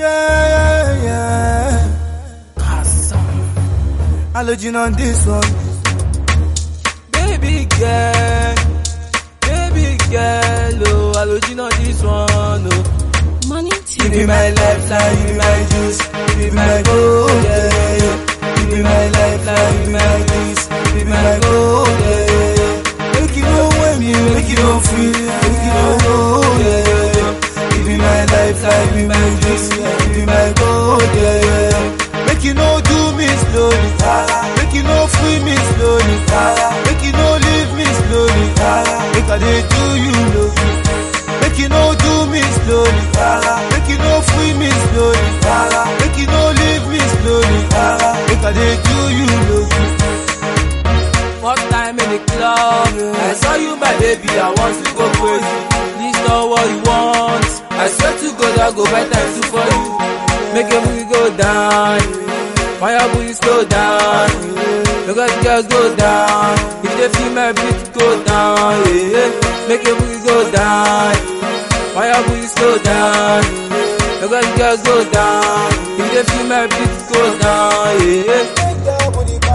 Yeah, yeah. Allergen on this one. Baby girl, baby girl, oh, allergen on this one, oh. Money You be my lifeline, you be my juice, you be my gold, yeah, yeah. You be my lifeline, you be my juice, you be my gold, yeah, yeah. Make you know when you, make you know free, make you know gold, yeah, yeah. You be my lifeline, you be my juice, you be my gold, yeah, yeah. Make you know do me slowly, make you know free me slowly, make you know leave me slowly, make I dey do you low. Make you no do me slowly. Make you no free me slowly. Make you no leave me slowly. Make I dey do you low. First time in the club, I saw you, my baby, I want to go crazy. This not what you want. I swear to God, I go buy time two for you. Make your booty go down. Fire booty slow down. Look at the girls go down. If they feel my beat, go down. Yeah. Make your booty go down. Fire booty slow down. Look at the girls go down. If they feel my beat, go down. Yeah.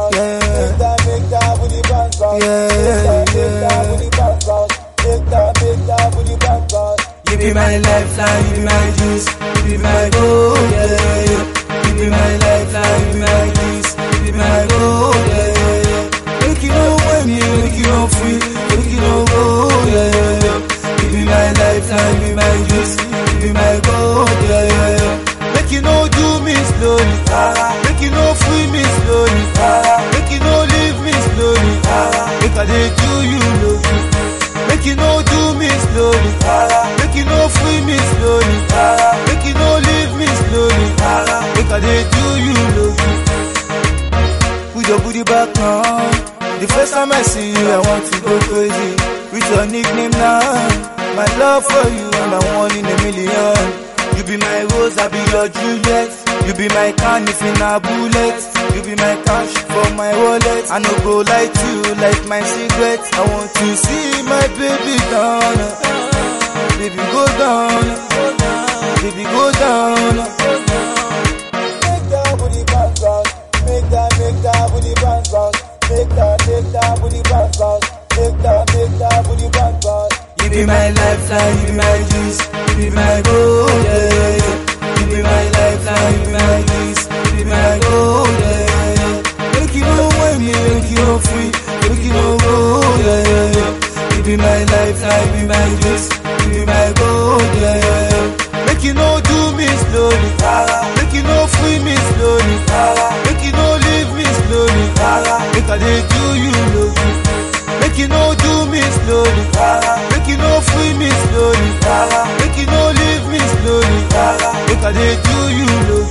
You be my lifeline, you be my juice, you be my gold, yeah, yeah. You be my lifeline, you be my juice, you be my gold, yeah, yeah. Make you know when you, make you know free, make you know gold, yeah, yeah. You be my lifeline, you be my juice, you be my gold, yeah, yeah. Make you know do me slowly, make you know free me slowly, make you know leave me slowly, make I dey do you low. Make you no do me slowly. Make you no free me slowly. Make you no leave me slowly. Make I dey do you low. Put your booty back now. The first time I see you, I want to go crazy. With your nickname now. My love for you, I'm the one in a million. You be my rose, I be your Juliet. You be my can if in a bullet. You be my cash for my wallet. I no go like you, like my cigarette. I want to see my baby down. Baby go down. Baby go down. Make that booty bounce bounce. Make that, make that booty bounce bounce. Make that, make that booty bounce bounce. Make that, make that booty bounce bounce. You be my lifeline, you be my juice, you be my gold, yeah, yeah. You be my lifeline, you be my juice, you be my gold, yeah, yeah. Make you know when you, make you know free, make you know gold, yeah, yeah, yeah. You be my lifeline, you be my juice, you be my gold, yeah, yeah, yeah. Make you know do me slowly, make you know free me slowly, make you know leave me slowly, make I dey do you low. Make you no do me slowly. Make you no free me slowly. Make you no leave me slowly. Make I dey do you low.